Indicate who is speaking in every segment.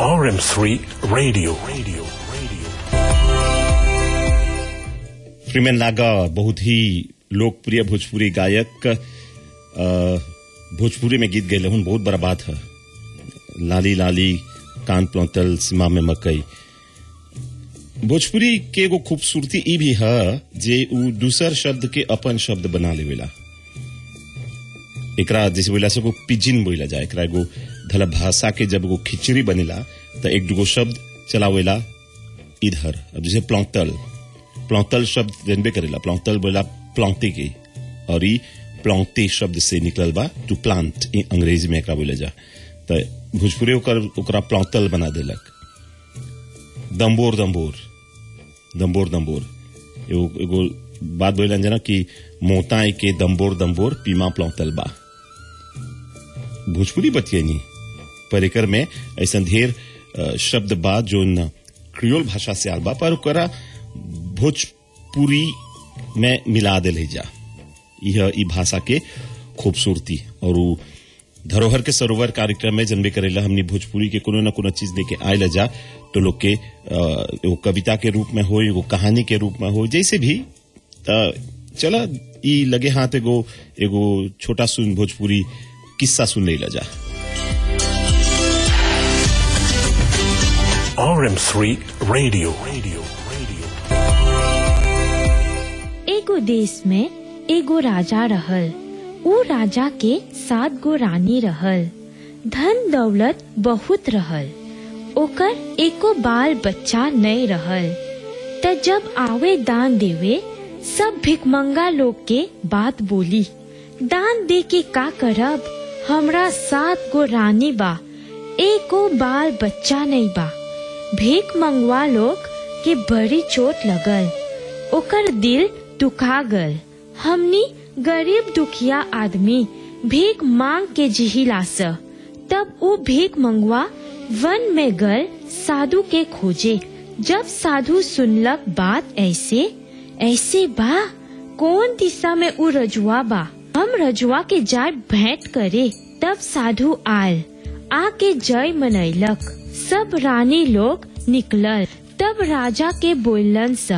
Speaker 1: RM3 Radio. Radio. Radio.
Speaker 2: प्रीमेन लागा बहुत ही लोकप्रिय भोजपुरी गायक अ, भोजपुरी में गीत गए बहुत बड़ा बात है लाली लाली कान प्लौतल सीमा में मकई भोजपुरी के एगो खूबसूरती ई भी है जे उ दूसर शब्द के अपन शब्द बना लेवेला एकरा जैसे बोला से एगो पिजिन बोला जाए एकरा एगो धला भाषा के जब एगो खिचड़ी बनेला तो एक दूगो शब्द चलावेला इधर अब जैसे प्लौतल प्लौतल शब्द जनबे करेला प्लौतल बोला प्लौते के और ई प्लौते शब्द से निकलल बा टू प्लांट अंग्रेजी में एकरा बोले जा तो भोजपुरी ओकर ओकरा प्लौतल बना देलक दम्बोर दम्बोर दम्बोर दम्बोर एगो एगो बात बोलन जना कि मोताई के दम्बोर दम्बोर पीमा प्लौतल बा भोजपुरी बतियनी पर एकर में ऐसा ढेर अ, शब्द बा जो न क्रियोल भाषा से आल बा पर ओकरा भोजपुरी में मिला देले जा यह ई भाषा के खूबसूरती और उ धरोहर के सरोवर कार्यक्रम में जनबे करेला हमनी भोजपुरी के कोनो न कोनो चीज लेके आयल जा तो लोग के अ, एगो कविता के रूप में हो एगो कहानी के रूप में हो जैसे भी त चला ई लगे हाथ एगो एगो छोटा सुन भोजपुरी किस्सा सुन ले जा
Speaker 1: RM3 Radio. Radio. Radio.
Speaker 3: एगो देश में एगो राजा रहल ऊ राजा के सात गो रानी रहल धन दौलत बहुत रहल ओकर एको बाल बच्चा नहीं रहल त जब आवे दान देवे सब भिकमंगा लोग के बात बोली दान दे के का करब हमरा सात गो रानी बा एको बाल बच्चा नहीं बा भीख मंगवा लोग के बड़ी चोट लगल ओकर दिल दुखा गल हमनी गरीब दुखिया आदमी भीख मांग के जिहिलास तब ऊ भीख मंगवा वन में गल साधु के खोजे जब साधु सुनलक बात ऐसे ऐसे बा कौन दिशा में ऊ रजुआ बा हम रजुआ के जाय भेंट करे तब साधु आल आके जय मनैलक सब रानी लोग निकलल तब राजा के बोलन सा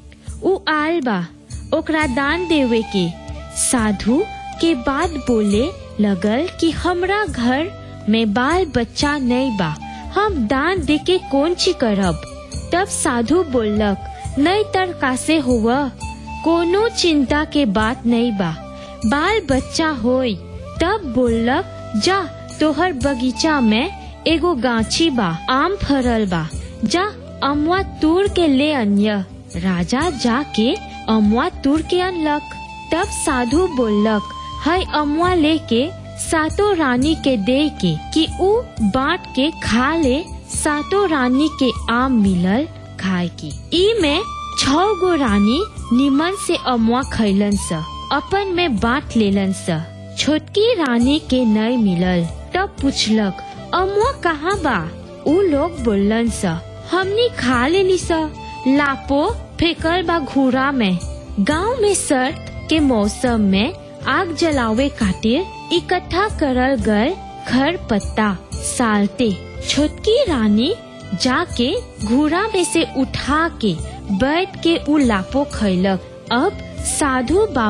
Speaker 3: ऊ आल बा ओकरा दान देवे के साधु के बाद बोले लगल कि हमरा घर में बाल बच्चा नहीं बा हम दान दे के कौन ची करब तब साधु बोलक नहीं तर कासे हुआ कोनो चिंता के बात नहीं बा बाल बच्चा होई तब बोलक जा तोहर बगीचा में एगो गाछी बा आम फरल बा जा अमुआ तूर के ले अन्य राजा जाके अमुआ तूर के अनलक तब साधु बोलक है अमुआ लेके सातो रानी के दे के कि ऊ बांट के खा ले सातो रानी के आम मिलल खाए की ई में छह गो रानी निमन से अमुआ खैलन स अपन में बांट लेलन स छोटकी रानी के नई मिलल तब पूछलक अमुआ कहाँ बा ऊ लोग बोलन स हमनी खा लेली स लापो फेकल बा घूरा में गांव में सर्द के मौसम में आग जलावे खातिर इकट्ठा करल गल खर पत्ता सालते छोटकी रानी जाके घूरा में से उठा के बैठ के उ लापो खैलक अब साधु बाबा